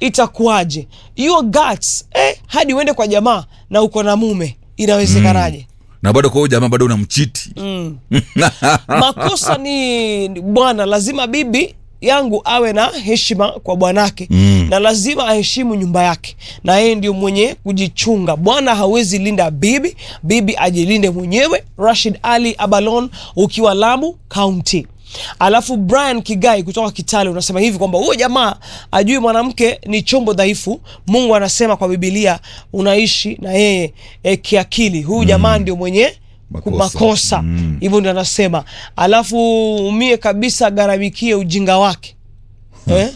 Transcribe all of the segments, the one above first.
itakuwaje your guts eh, hadi uende kwa jamaa na uko na mume inawezekanaje na bado kwa huyo jamaa bado unamchiti mm. makosa ni ni bwana lazima bibi yangu awe na heshima kwa bwanake Mm. na lazima aheshimu nyumba yake na yeye ndio mwenye kujichunga bwana hawezi linda bibi bibi ajilinde mwenyewe rashid ali abalon ukiwa lamu county alafu brian kigai kutoka kitale unasema hivi kwamba huyo jamaa ajui mwanamke ni chombo dhaifu mungu anasema kwa bibilia unaishi na yeye e, kiakili huyu jamaa ndio mwenye Makosa. makosa Mm. hivyo ndio anasema alafu umie kabisa agharamikie ujinga wake eh?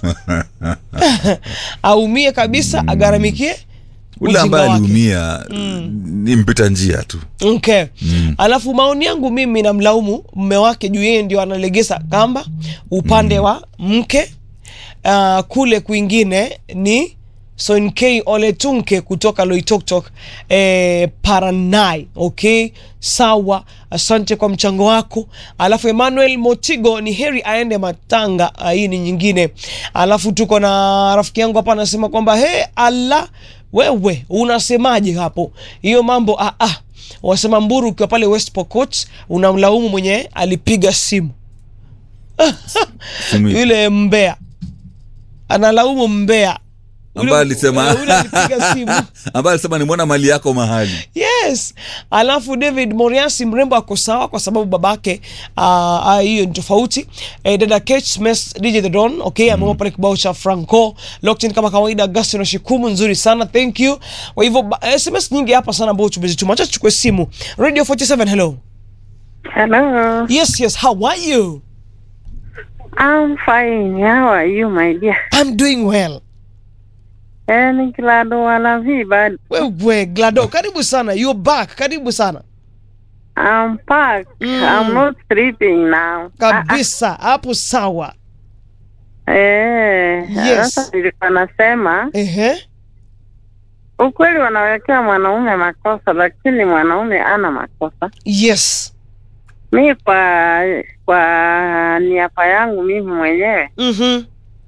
aumie kabisa agharamikie ule ujinga ambaye wake. aliumia ni mpita njia tu Okay. Alafu maoni yangu mimi namlaumu mme wake juu yeye ndio analegeza kamba upande wa mke. Uh, kule kwingine ni Sonkei Oletunke kutoka Loitoktok eh, Paranai. Okay, sawa, asante kwa mchango wako. Alafu Emmanuel Motigo, ni heri aende Matanga. Ah, hii ni nyingine. Alafu tuko na rafiki yangu hapa anasema kwamba he, Allah wewe unasemaje hapo hiyo mambo ah, ah. wasema mburu ukiwa pale west pokot unamlaumu mwenye alipiga simu Simu- yule mbea analaumu mbea Yule- ambaye alisema yule alipiga simu ambaye alisema nimwona mali yako mahali yes alafu david moriasi mrembo ako sawa kwa sababu babake ah, ah, hiyo ni tofauti eh, dada Kate Mes, dj the don okay ameomba pale kibao cha franco lockton kama kawaida agustin shikumu nzuri sana thank you kwa hivyo ba- sms nyingi hapa sana ambao tumezituma acha tuchukue simu radio 47 hello Hello. yes yes how are you I'm fine. How are you, my dear? i'm doing well Eh, ni Glado wala viba. wewe glado karibu sana you're back karibu sana I'm packed. Mm. I'm not sleeping now. kabisa hapo sawa Ah, eh, Yes. sasa nilikuwa nasema ehe ukweli wanawekea mwanaume makosa, lakini mwanaume ana makosa. yes Mi kwa kwa niaba yangu mimi mwenyewe mhm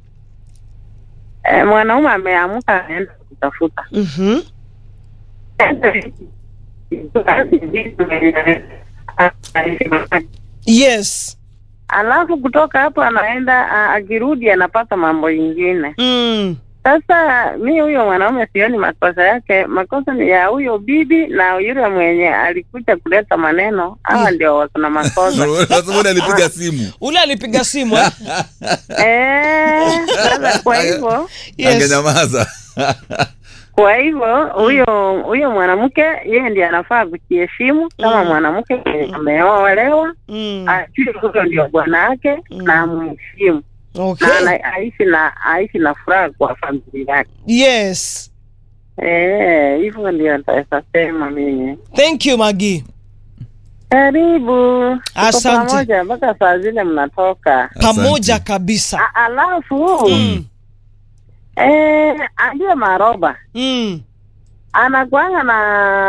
eh, mwanaume ameamka aenda kutafuta mhm yes alafu kutoka hapo anaenda a- akirudi anapata mambo ingine. mm. Sasa mi huyo mwanaume sioni makosa yake, makosa ni ya huyo bibi na yule mwenye alikuja kuleta maneno. Hawa ndio wako na makosa Sasa mbona alipiga simu ule alipiga simu eh? eh. Sasa kwa hivyo yes. angenyamaza kwa hivyo huyo huyo mwanamke yeye ndiye anafaa kujiheshimu kama Mm. mwanamke mwenye ameolewa, mm. ajue huyo ndio bwana yake Mm. na amheshimu okay. na ana- aishi na aishi na furaha kwa familia yake. yes Eh, hivyo ndio nitaweza sema mimi. thank you magi Karibu. Tuko Asante. pamoja mpaka saa zile mnatoka. pamoja Asante. kabisa A- Alafu mm. eh, aliye maroba Mm. anakuanga na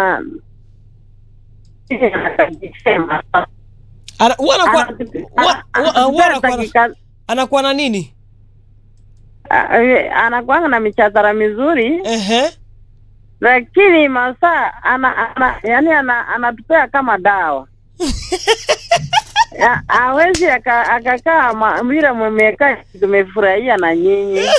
Ana- huwa anakuwa huwa- huwa- huwa anakuwa na- Anakika- anakuwa na nini a- eh, anakuanga na michadhara mizuri Ehe. lakini masaa ana, ana yani ana, anatupea kama dawa Ya- hawezi aka- akakaa ma- vile mmekaa tumefurahia na nyinyi